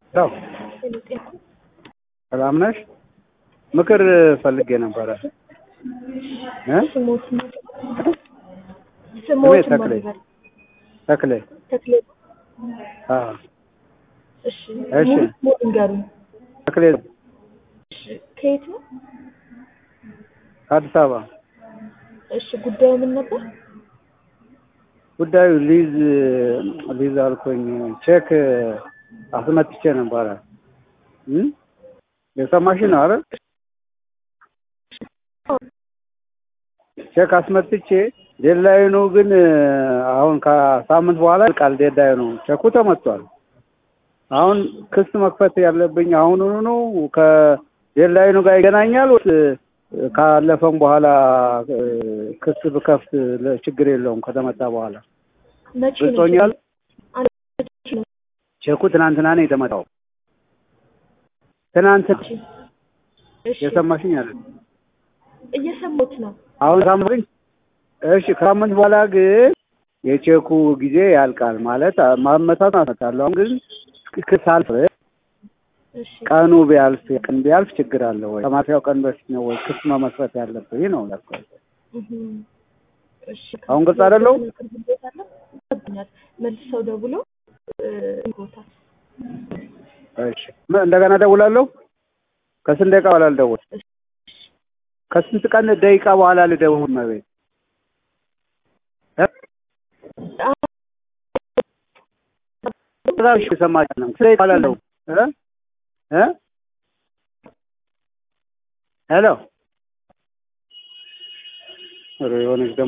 ው ሰላም ነሽ? ምክር ፈልጌ ነበረ። እ ስሞት ስሜ ስሞት ተክሌ ተክሌ። ተክሌ አዎ እሺ እሺ። ሙሉ ስሞት ንገሩኝ ተክሌ እሺ ከየት ነው ከአዲስ አበባ። እሺ ጉዳዩ ምን ነበር ጉዳዩ ሊዝ ሊዝ አልኩኝ ቼክ አስመትቼ ነበረ እ የሰማሽ ነው አይደል? ቼክ አስመትቼ ዴድላይኑ ግን አሁን ከሳምንት በኋላ ይልቃል ዴድላይኑ። ቼኩ ተመቷል። አሁን ክስ መክፈት ያለብኝ አሁኑኑ ነው ከዴድላይኑ ጋር ይገናኛል ወይስ ካለፈም በኋላ እ ክስ ብከፍት ለ- ችግር የለውም ከተመታ በኋላ መቼ ነው ግልጾኛል። መቼ ነው ቼኩ ትናንትና ነው የተመታው። ትናንት እሺ የሰማሽኝ አለ እየሰማሁት ነው አሁን ሳምንት እሺ ከሳምንት በኋላ ግን የቼኩ ጊዜ ያልቃል ማለት ማመታት አመታለሁ። አሁን ግን ክስ አልፍ እሺ ቀኑ ቢያልፍ ቀን ቢያልፍ ችግር አለ ወይ? ከማፊያው ቀን በፊት ነው ወይ ክስ መመስረት ያለብኝ ነው ያልኩት። እህም። እሺ አሁን ግልጽ አይደለሁም? ይገባኛል። መልሰው ደውሎ ይጎታል እሺ ምን እንደገና ደውላለሁ። ከስንት ደቂቃ በኋላ ልደውል? ከስንት ቀን ደቂቃ በኋላ ልደውል? መቤት እሺ ሰማች ነው ስንት ደቂቃ በኋላ ልደውል? እ እ ሄሎ ኧረ የሆነች ደግሞ